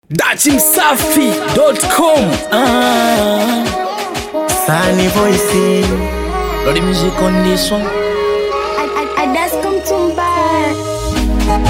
dachimsafi.com Ah, Sunny voice Lodi music on this one. Adascom Tumba.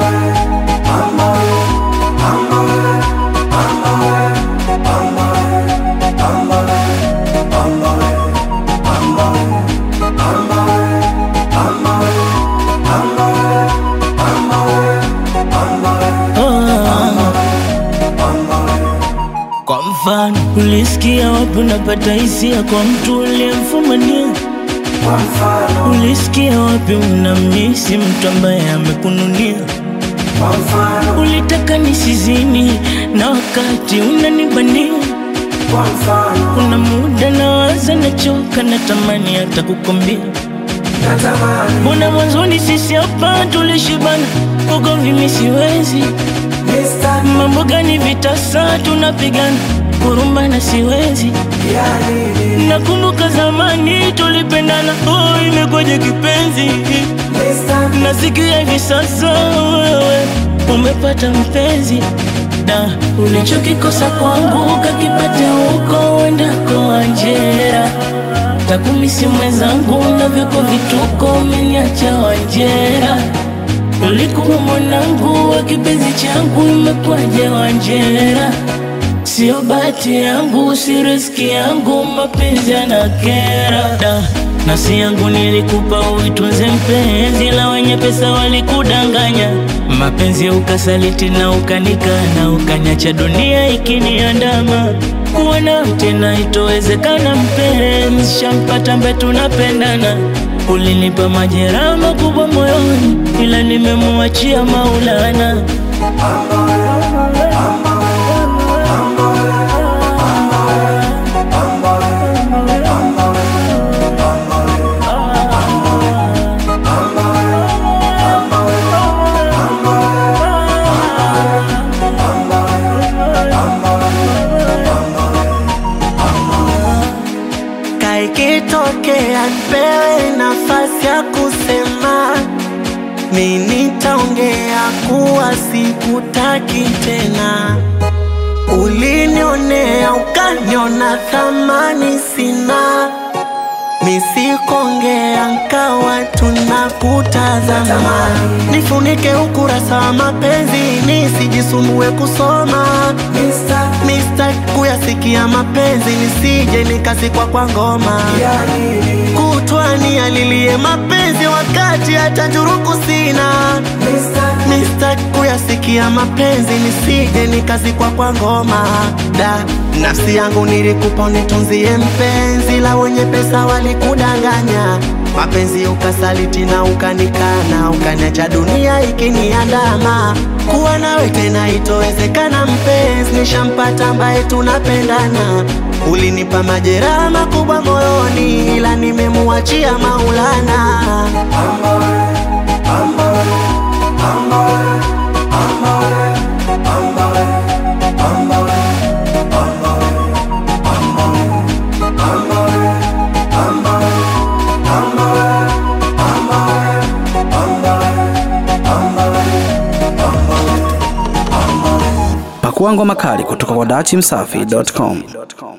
Kwa mfano, ulisikia wapi unapata hisia kwa mtu uliyemfumania? Ulisikia wapi unamisi mtu ambaye amekununia? Ulitaka nisizini na wakati unanibania. Kuna muda nawaza, nachoka, natamani hata kukwambia Mbona mwanzoni sisi hapa tulishibana, ugomvi mimi siwezi. Mambo gani vitasa tunapigana, kurumbana siwezi. Nakumbuka zamani tulipendana, oh, imekwaje kipenzi? Nasikia hivi sasa wewe umepata mpenzi da ulichokikosa kwangu kakipata huko uendako Wanjera takumisi mwenzangu na vyako vituko umeniacha Wanjera ulikuwa mwanangu wa kipenzi changu imekwaje Wanjera Sio bahati yangu, si riski yangu, mapenzi yanakera da. Nafsi yangu nilikupa uitunze mpenzi, la wenye pesa walikudanganya. Mapenzi ukasaliti na ukanikana, ukanyacha dunia ikiniandama. Kuwa nawe tena itowezekana, mpenzi, shampata mbe tunapendana. Ulinipa majeraha makubwa moyoni, ila nimemuachia Maulana. kaikitokea nipewe nafasi ya kusema, mi nitaongea kuwa sikutaki tena. Ulinionea ukaniona thamani sina, misikongea nkawa tunakutazama. Nifunike ukurasa wa mapenzi nisijisumbue kusoma Mista kuyasikia mapenzi nisije nikasikwa kwa ngoma kutwani alilie mapenzi wakati hata njuruku sina Mista kuyasikia mapenzi nisije nikazikwa kwa ngoma da nafsi yangu nilikupa unitunzie mpenzi la wenye pesa walikudanganya mapenzi ukasaliti na ukanikana ukaniacha dunia ikiniandama kuwa nawe tena itowezekana mpenzi nishampata ambaye tunapendana ulinipa majeraha makubwa moyoni ila nimemuachia maulana pakuangwa makali kutoka kwa dachimsafi.com